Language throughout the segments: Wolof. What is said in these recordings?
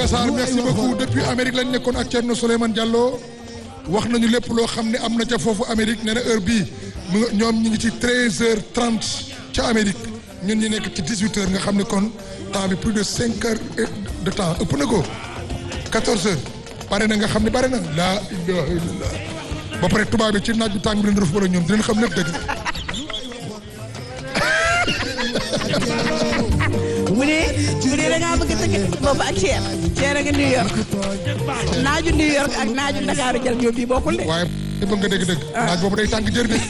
Ndiaga Sarr merci beaucoup depuis Amérique lañ nekkoon ak Thierno Souleymane Diallo wax nañu lépp loo xam ne am na ca foofu Amérique nee na heure bii mu nga ñoom ñu ngi ci 13h30 ca Amérique ñun ñu nekk ci 18h nga xam ne kon temps bi plus de 5 heures de temps ëpp na ko 14h bare na nga xam ne bare na laa ilaha illallah ba pare tubaab bi ci naaj bi tàng bi leen def wala ñoom dinañ xam lépp dëgg mu ne mu ne da ngaa bëgg a tëgg boobu ak Thier Thier a nga New York naaju New York ak naaju Ndakaaru jël ñoom bii bokkul de. waaye bëgg nga dégg-dégg naaj boobu day tàng jër bi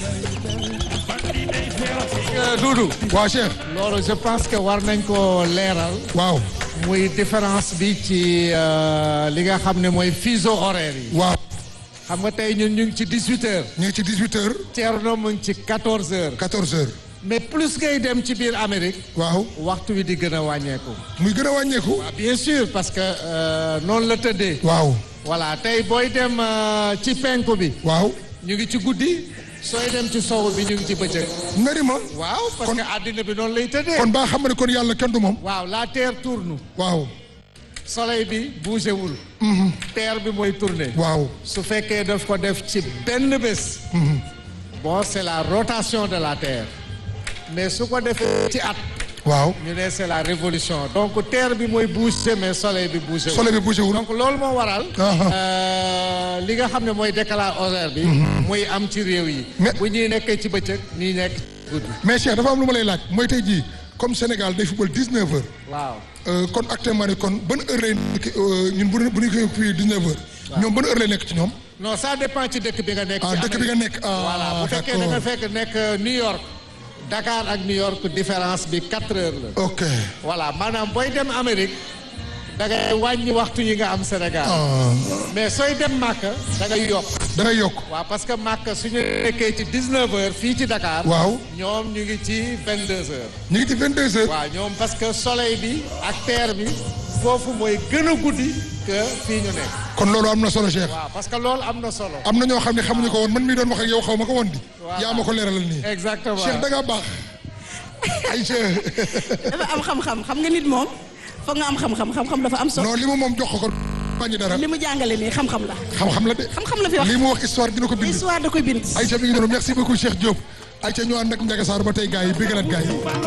Doudou waaw Cheikh loolu je pense que war nañ ko leeral waaw muy différence bi ci euh, li nga xam ne mooy fuseau horaire yi waaw xam nga tey ñun ñu ngi ci 18 heures ñu ngi ci 18h Thierno mu ngi ci 14 heures 14h mais plus ngay dem ci biir Amérique waaw waxtu wi di gën a wàññeeku muy gën a wàññeeku ah, bien sûr parce que euh, noonu la tëddee waaw voilà tey booy dem euh, ci penku bi waaw ñu ngi ci guddi sooy dem ci sowu bi ñu ngi ci bëccëg nga ni ma waaw parce que àddina bi noonu lay tëddee kon baa xam nga ne kon yàlla kenn du moom waaw la terre tourne waaw soleil bi bougé wul terre bi mooy tourner waaw su fekkee daf ko def ci benn bés bon c'est la rotation de la terre mais su ko defee ci at waaw ñu ne c'est la révolution donc terre bi mooy bougé mais soleil bi bougé wul soleil bi bougé wul donc loolu moo waral Aha. euh, li nga xam ne mooy décalage horaire bi muy am ci réew yi Mais- bu ñuy nekkee ci bëccëg ñuy nekk ci guddi mais Cheikh dafa am lu ma lay laaj mooy tey jii comme Sénégal day football 19 heures waaw euh, kon actuellement ni kon ban heure lay nekk euh, ñun bu bu ñu koy fii 19 heures ñoom ban heure lay nekk ci ñoom non ça dépend ci dëkk bi nga nekk ah ci dëkk bi nga Amérique. nekk ah voilà bu fekkee da nga d'accord fekk nekk New York Dakar ak New York différence bi quatre heures la ok voilà maanaam booy dem Amérique da ngay wàññi waxtu yi nga am Sénégal ah mais sooy dem Màkka da ngay yokk da ngay yokk waaw parce que Màkka suñu nekkee ci 19 heures fii ci Dakar waaw ñoom ñu ngi ci 22 heures ñu ngi ci 22 heures waaw ñoom parce que soleil bi ak terre bi foofu mooy gën a guddi que fii ñu nekk kon loolu am na solo Cheikh waaw parce que loolu am na solo am na ñoo xam ne xamuñu ko woon man mii doon wax ak yow xaw ma ko woon di Voilà. yaa ma ko leeralal nii exactement Cheikh da ngaa baax Aïcha dafa am xam-xam xam nga nit moom foog nga am xam-xam xam-xam dafa am solo non li mu moom jox ko ko bañu dara li mu jàngale nii xam-xam la xam-xam la de xam-xam la fi wax li mu wax histoire dina ko bind histoire da koy bind Aïcha mi ngi noonu merci beaucoup Cheikh Diop Aïcha ñu ànd ak Ndiaga Sarr ba tey gars yi bégalaat gars yi